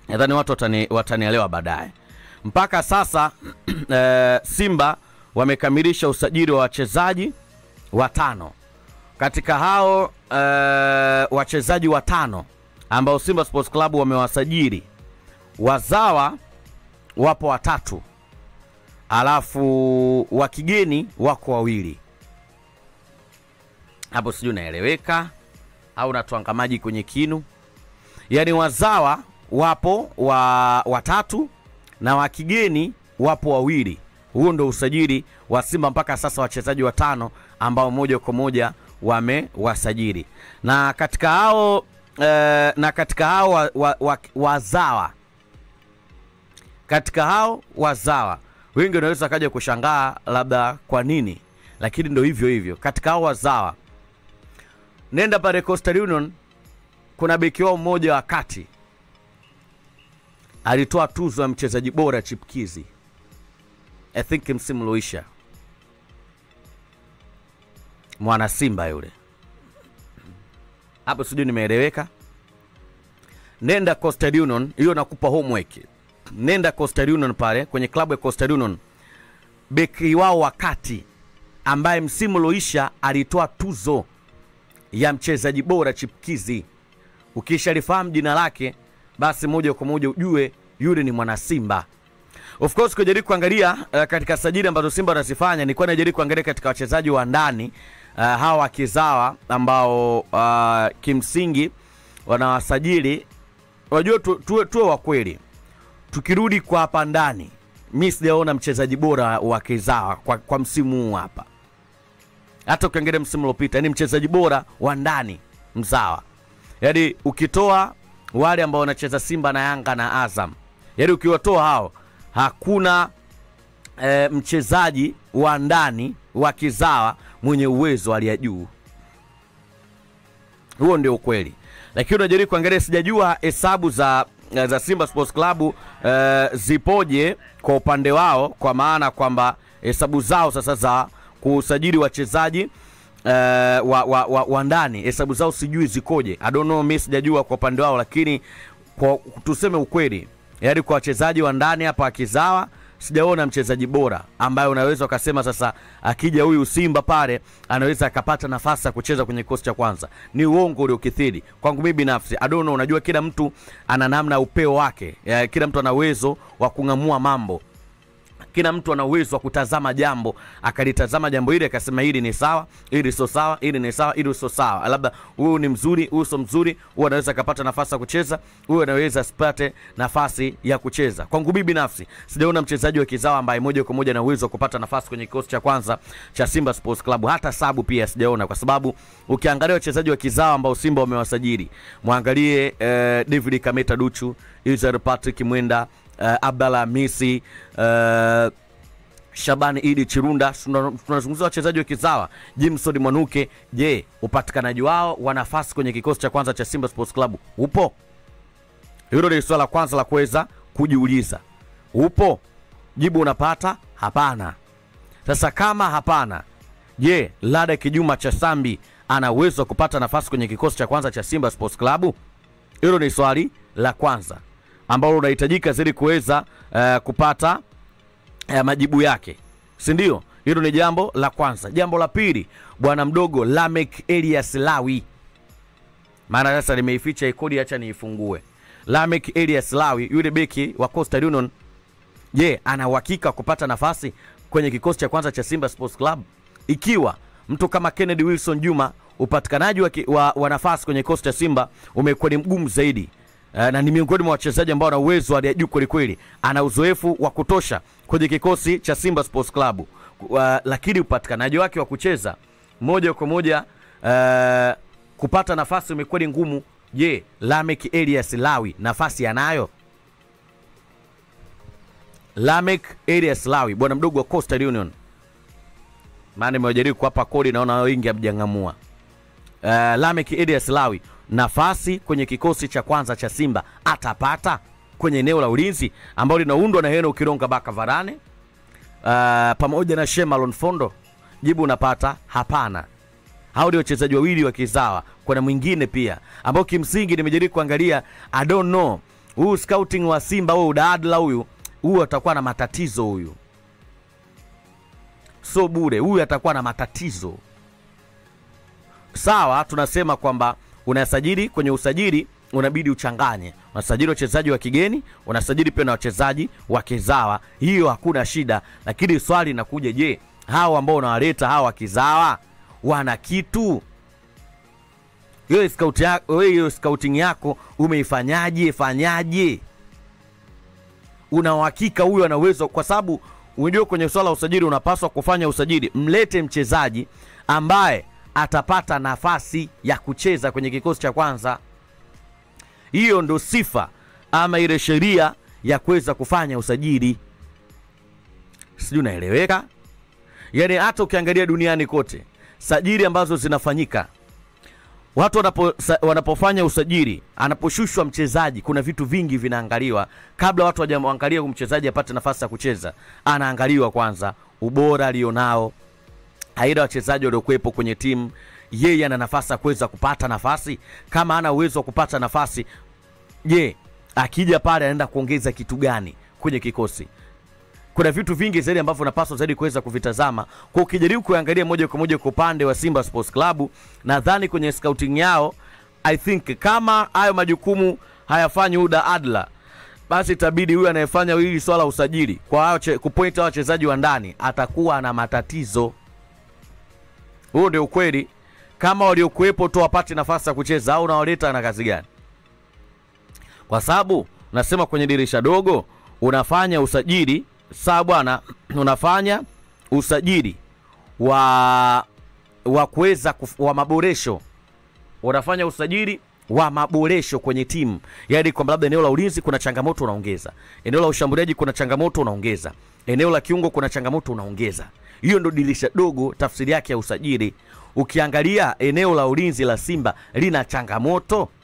nadhani watu watani, watanielewa baadaye. Mpaka sasa eh, Simba wamekamilisha usajili wa wachezaji watano. Katika hao eh, wachezaji watano ambao Simba Sports Club wamewasajili, wazawa wapo watatu, alafu wa kigeni wako wawili. Hapo sijui unaeleweka au natwanga maji kwenye kinu? Yaani wazawa wapo wa watatu na wa kigeni wapo wawili. Huo ndo usajili wa Simba mpaka sasa, wachezaji watano ambao moja kwa moja wamewasajili, na katika hao eh, na katika hao wa, wa, wa, wazawa katika hao wazawa wengi wanaweza kaja kushangaa labda kwa nini, lakini ndo hivyo hivyo. Katika hao wazawa, nenda pale Coastal Union, kuna beki wao mmoja wa kati alitoa tuzo ya mchezaji bora chipkizi I think msimu ulioisha, mwana Simba yule hapo, sijui nimeeleweka. Nenda Coastal Union, hiyo nakupa homework. Nenda Coastal Union pale kwenye klabu ya Coastal Union, beki wao wakati ambaye msimu ulioisha alitoa tuzo ya mchezaji bora chipkizi. Ukishalifahamu jina lake, basi moja kwa moja ujue yule ni mwana Simba. Of course kujaribu kuangalia uh, katika sajili ambazo Simba wanazifanya, nilikuwa najaribu kuangalia katika wachezaji wa ndani uh, hawa wakizawa ambao uh, kimsingi wanawasajili. Unajua tu, tuwe, tuwe wa kweli, tukirudi kwa hapa ndani, mi sijaona mchezaji bora wa kizawa kwa, kwa msimu huu hapa. Hata ukiangalia msimu uliopita, ni mchezaji bora wa ndani mzawa, yaani ukitoa wale ambao wanacheza Simba na Yanga na Azam, yaani ukiwatoa hao hakuna e, mchezaji wa ndani wa kizawa mwenye uwezo hali ya juu. Huo ndio ukweli, lakini unajaribu kuangalia, sijajua hesabu za za Simba Sports Club e, zipoje kwa upande wao, kwa maana kwamba hesabu zao sasa za kusajili wachezaji e, wa, wa, wa, wa ndani hesabu zao sijui zikoje. I don't know, mimi sijajua kwa upande wao, lakini kwa tuseme ukweli yaani kwa wachezaji wa ndani hapa akizawa sijaona mchezaji bora ambaye unaweza ukasema sasa akija huyu Simba pale anaweza akapata nafasi ya kucheza kwenye kikosi cha kwanza. Ni uongo uliokithiri kwangu mimi binafsi. I don't know, unajua kila mtu ana namna ya upeo wake ya, kila mtu ana uwezo wa kung'amua mambo kila mtu ana uwezo wa kutazama jambo akalitazama jambo hili akasema hili ni sawa, hili sio sawa, hili ni sawa, hili sio sawa, labda huyu ni mzuri, huyu sio mzuri, huyu anaweza akapata nafasi ya kucheza, huyu anaweza asipate nafasi ya kucheza. Kwangu mimi binafsi sijaona mchezaji wa kizawa ambaye moja kwa moja ana uwezo wa kupata nafasi kwenye kikosi cha kwanza cha Simba Sports Club, hata sabu pia sijaona, kwa sababu ukiangalia wachezaji wa kizawa ambao Simba wamewasajili, mwangalie eh, David Kameta Duchu, Israel Patrick Mwenda uh, Abdallah Hamisi uh, Shabani Idi Chirunda, tunazungumzia wachezaji wa kizawa, Jimson Mwanuke. Je, upatikanaji wao wa nafasi kwenye kikosi cha kwanza cha Simba Sports Club upo? Hilo ni swala la kwanza la kuweza kujiuliza. Upo? Jibu unapata hapana. Sasa kama hapana, je, Lada Kijuma cha Sambi ana uwezo wa kupata nafasi kwenye kikosi cha kwanza cha Simba Sports Club? Hilo ni swali la kwanza ambalo unahitajika zili kuweza uh, kupata uh, majibu yake, si ndio? Hilo ni jambo la kwanza. Jambo la pili, bwana mdogo Lamek Elias Lawi, maana sasa nimeificha ikodi, acha niifungue. Lamek Elias Lawi, yule beki wa Coastal Union, je, ana uhakika kupata nafasi kwenye kikosi cha kwanza cha Simba Sports Club? Ikiwa mtu kama Kennedy Wilson Juma, upatikanaji wa, wa, wa nafasi kwenye kikosi cha Simba umekuwa ni mgumu zaidi. Uh, na ni miongoni mwa wachezaji ambao ana uwezo hali ya juu kweli kweli, ana uzoefu wa kutosha kwenye kikosi cha Simba Sports Club uh, lakini upatikanaji wake wa kucheza moja kwa moja uh, kupata nafasi umekuwa ni ngumu. Je, Lamek Elias Lawi nafasi anayo? Lamek Elias Lawi bwana mdogo wa Coastal Union, maana nimejaribu kuwapa kodi, naona wengi hamjang'amua. Uh, Lamek Elias Lawi nafasi kwenye kikosi cha kwanza cha Simba atapata kwenye eneo la ulinzi ambalo linaundwa na Heno Kironga Baka Varane uh, pamoja na Shemalon Fondo? Jibu unapata hapana. Hao ndio wachezaji wawili wa kizawa. Kuna mwingine pia ambao kimsingi nimejaribu kuangalia, I don't know huyu scouting wa Simba huyu Daadla huyu huyu atakuwa na matatizo huyu, so bure huyu atakuwa na matatizo. Sawa, tunasema kwamba unasajili kwenye usajili unabidi uchanganye, unasajili wachezaji wa kigeni, unasajili pia na wachezaji wa kizawa, hiyo hakuna shida. Lakini swali linakuja, je, hawa ambao unawaleta hawa wa kizawa wana kitu? Hiyo scout ya, wewe hiyo scouting yako umeifanyaje? Fanyaje? Una uhakika huyu ana uwezo? Kwa sababu unajua kwenye swala la usajili unapaswa kufanya usajili, mlete mchezaji ambaye atapata nafasi ya kucheza kwenye kikosi cha kwanza. Hiyo ndo sifa ama ile sheria ya kuweza kufanya usajili. Sijui unaeleweka? Yaani hata ukiangalia duniani kote sajili ambazo zinafanyika watu wanapo, sa, wanapofanya usajili, anaposhushwa mchezaji, kuna vitu vingi vinaangaliwa kabla watu hawajamwangalia mchezaji apate nafasi ya kucheza. Anaangaliwa kwanza ubora alionao, aidha wachezaji waliokuwepo kwenye timu, yeye ana nafasi ya kuweza kupata nafasi. Kama ana uwezo wa kupata nafasi, je, akija pale anaenda kuongeza kitu gani kwenye kikosi? Kuna vitu vingi zaidi ambavyo unapaswa zaidi kuweza kuvitazama. Kwa ukijaribu kuangalia moja kwa moja kwa upande wa Simba Sports Club, nadhani kwenye scouting yao, I think kama hayo majukumu hayafanyi Uda Adla, basi itabidi huyu anayefanya hili swala usajili kwa hao che- kupoint hao wachezaji wa ndani atakuwa na matatizo. Huo ndio ukweli. Kama waliokuwepo tu wapate nafasi ya kucheza au unawaleta na kazi gani? Kwa sababu nasema kwenye dirisha dogo unafanya usajili sawa bwana, unafanya usajili wa wa kuweza kuf- wa maboresho, unafanya usajili wa maboresho kwenye timu, yaani kwamba labda eneo la ulinzi kuna changamoto unaongeza, eneo la ushambuliaji kuna changamoto unaongeza, eneo la kiungo kuna changamoto unaongeza. Hiyo ndo dirisha dogo, tafsiri yake ya usajili. Ukiangalia eneo la ulinzi la Simba lina changamoto